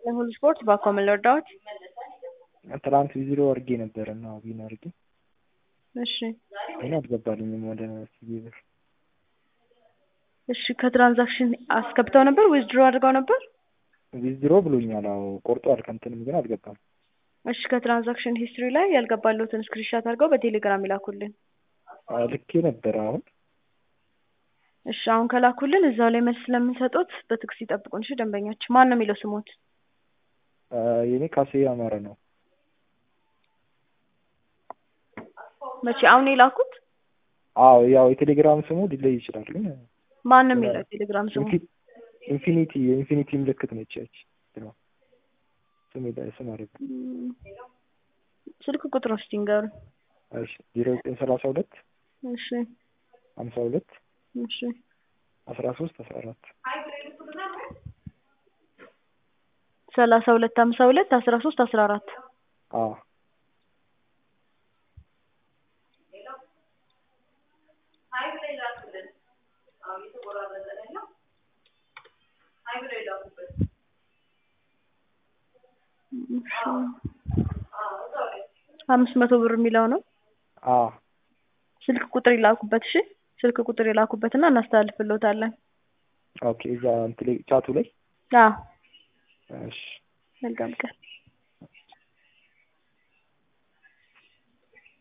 ሁሉ ስፖርት ባኮ ምን ልርዳዎት? ትናንት ዊዝድሮ አድርጌ ነበር እና ዊን አድርጌ እሺ ግን አልገባልኝም ወደ ሲቢ ብር። እሺ ከትራንዛክሽን አስገብተው ነበር ዊዝድሮ አድርገው ነበር? ዊዝድሮ ብሎኛል። አዎ ቆርጧል ከእንትንም ግን አልገባም። እሺ ከትራንዛክሽን ሂስትሪ ላይ ያልገባለሁትን ስክሪንሻት አድርገው በቴሌግራም ይላኩልን። አዎ ልኬ ነበር አሁን እሺ አሁን ከላኩልን እዛው ላይ መልስ ስለምንሰጡት በትዕግስት ይጠብቁን። እሺ ደንበኛችን ማን ነው የሚለው ስሞት? የኔ ካሴ አማረ ነው። መቼ አሁን የላኩት? አዎ ያው የቴሌግራም ስሙ ሊለይ ይችላል ግን ማን ነው የሚለው ቴሌግራም ስሙ? ኢንፊኒቲ የኢንፊኒቲ ምልክት ነች ያች ስም ስም አለ እም፣ ስልክ ቁጥር እስቲ ንገሩኝ። እሺ ዜሮ ዘጠኝ ሰላሳ ሁለት እሺ ሀምሳ ሁለት እሺ አስራ ሶስት አስራ አራት ሰላሳ ሁለት ሀምሳ ሁለት አስራ ሶስት አስራ አራት አዎ አምስት መቶ ብር የሚለው ነው። አዎ ስልክ ቁጥር ይላኩበት። እሺ ስልክ ቁጥር ይላኩበትና እናስተላልፍልዎታለን። ኦኬ እዛ እንትን ላይ ቻቱ ላይ አዎ እሺ መልካም ቀን።